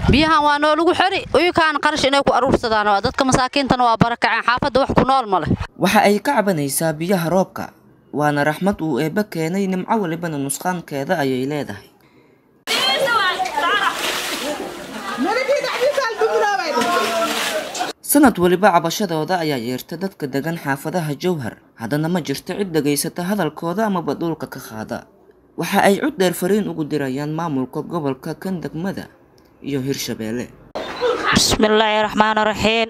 biyahan waa noolagu xeri uyukaan qarash inay ku aruursadaan waa dadka masaakiintana waa barakaceen xaafadda wax ku nool ma leh waxa ay ka cabanaysaa biyaha roobka waana raxmad uu eebbe keenay nimco walibana nusqaankeeda ayay leedahay sanad waliba cabashadooda ayaa yeerta dadka degan xaafadaha jowhar haddana ma jirto cid dhegaysata hadalkooda amaba dhulka ka qaada waxa ay cud dheer fariin ugu dirayaan maamulka gobolka kan degmada iyo hirshabeelle bismillaahi raxmaan raxiim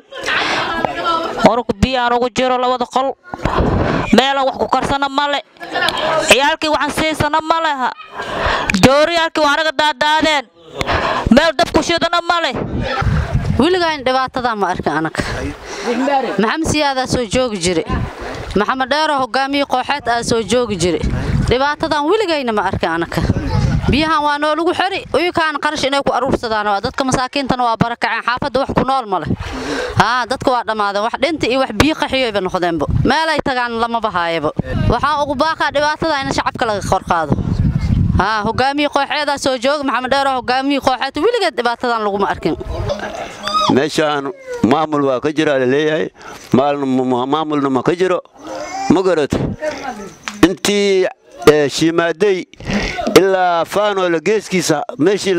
warku biyaan ugu jiro labada qol meelaan wax ku karsana male ciyaalkii waxaan siisana ma leha jooriyaalkii waa anaga daadaadeen meel dabku shidana ma leh weligaan dhibaatadaa ma arkin anaga maxamed siyaadaa soo joogi jire maxamed dheero hogaamiyii kooxeed aa soo joogi jire dhibaatadan weligayna ma arkin anaga biyahan waa noolagu xeri uyukaan qarash inay ku aruursadaan waa dadka masaakiintana waa barakaceen xaafadda wax ku nool ma leh haa dadka waa dhammaadeen wax dhinta iyo wax biyo qaxiyoyba noqdeenba meelay tagaan lamaba haayaba waxaa ugu baaqaa dhibaatada in shacabka laga qorqaado haa hogaamiyii kooxeedaa soo jooga maxamed dheero hogaamiyii kooxeed weligeed dhibaatadan laguma arkin meeshaan maamul waa ka jira laleeyahay maamulna ma ka jiro ma garato intii shiimaaday ilaa faanoola geeskiisa meeshii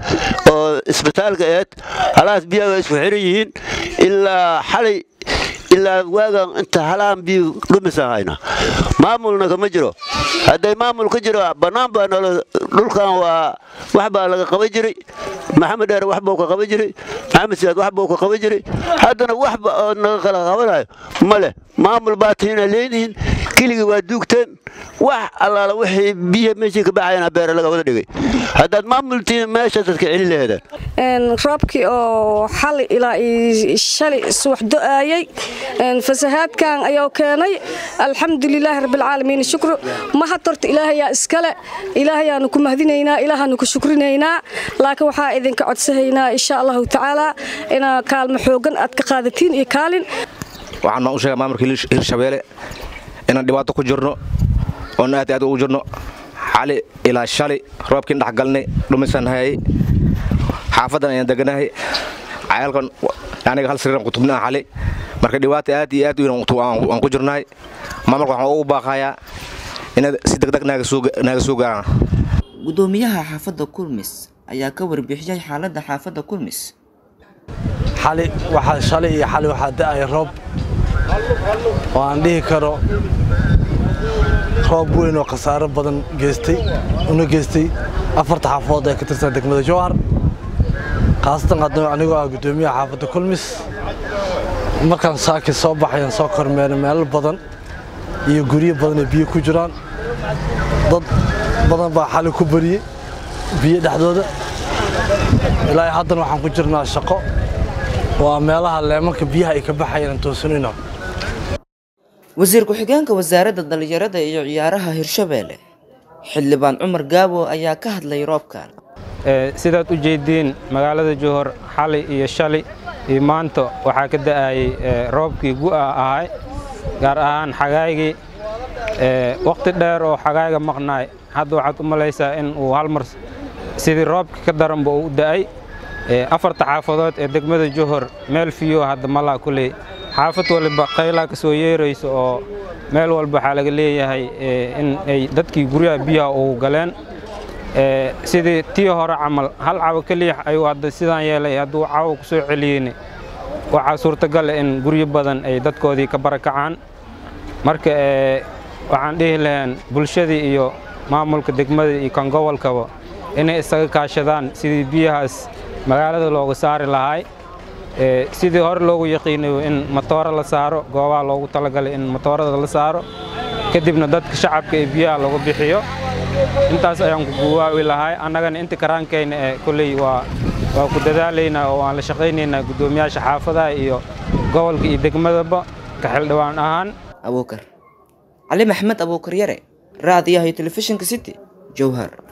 oo isbitaalka aheed halahaas biyaga isku xiran yihiin ilaa xalay ilaa waagan inta halahan biyo dhumisan hayna maamulna kama jiro hadday maamul ka jiro bannaan baa nolo dhulkan waa wax baa laga qaban jiray maxamed dheer wax buu ka qaban jiray maxamed siyaad wax buu ka qaban jiray haddana waxba oo naga kala qabanayo ma leh maamul baa tiina leedihiin keligii waa duugteen wax allaala wixii biyaha meeshii ka baxayana beere laga wada dhigay haddaad maamultiin meesha dadka celi laheedaan roobkii oo xali ilaa shalay subax do'aayay fasahaadkan ayuu keenay alxamdulilaahi rabbilcaalamiin shukru mahad horta ilaahayaa iskale ilaahayaanu ku mahdinaynaa ilaahaanu ku shukrinaynaa laakiin waxaa idinka codsahaynaa insha allahu tacaala inaa kaalmo xoogan aad ka qaadatiin iyo kaalin waxaan baan u sheegaa maamulka hirshabeelle inaan dhibaato ku jirno oon aad aad ugu jirno xali ilaa shalay roobkiin dhexgalnay dhumisan hayay xaafadan ayaan deganahay cayaalkan aniga hal sariiran kutubnaa xali marka dhibaata aad iyo aad waan ku jirnahay maamulka waxaan ugu baaqayaa inaad si degdeg naaga soo gaaraan gudoomiyaha xaafadda kulmis ayaa ka warbixiyay xaaladda xaafadda kulmis xali waxaa shalay iyo xali waxaa da'aya roob oo aan dhihi karo roob weyn oo khasaaro badan geystay una geystay afarta xaafadood ee ka tirsan degmada jowhar khaasatan haddana anigoo ah guddoomiyaha xaafadda kulmis markaan saaki soo baxayan soo kormeeray meelo badan iyo guryo badan ee biyo ku jiraan dad badan baa xali ku bariyey biyo dhexdooda ilaa haddana waxaan ku jirnaa shaqo waa meelaha leemanka biyaha ay ka baxayaan toosanino wasiir ku-xigeenka wasaaradda dhallinyarada iyo ciyaaraha hirshabeelle xildhibaan cumar gaabo ayaa ka hadlay roobkan sidaad u jeediin magaalada jowhar xali iyo shalay iyo maanta waxaa ka da'ayay roobkii gu'a ahay gaar ahaan xagaygii wakhti dheer oo xagayga maqnaay hadda waxaad u malaysaa in uu hal mar sidii roobka ka daranba uu u da'ay afarta xaafadood ee degmada jowhar meel fiyo hadda malaa kuley xaafad waliba qaylaa ka soo yeerayso oo meel walba waxaa laga leeyahay in ay dadkii guryaha biyaha ugu galeen sidii tii hore camal hal cawo keliya ayuu hadda sidaan yeelay hadduu cawo ku soo celiyeyne waxaa suurtagal in guryo badan ay dadkoodii ka barakacaan marka waxaan dhihi lahayn bulshadii iyo maamulka degmada iyo kan gobolkaba inay isaga kaashadaan sidii biyahaas magaalada looga saari lahaay sidii hore loogu yaqiinayo in matooro la saaro goobaha loogu talagalay in matoorada la saaro kadibna dadka shacabka ee biyaha lagu bixiyo intaas ayaan ku guwaawi lahay annagana inta karaankayna ee kolley waa waa ku dadaalaynaa oo waan la shaqaynaynaa guddoomiyaasha xaafadaha iyo gobolka iyo degmadaba ka xildhibaan ahaan abuukar cali maxmed abuukar yare raadiyaha iyo telefishinka city jowhar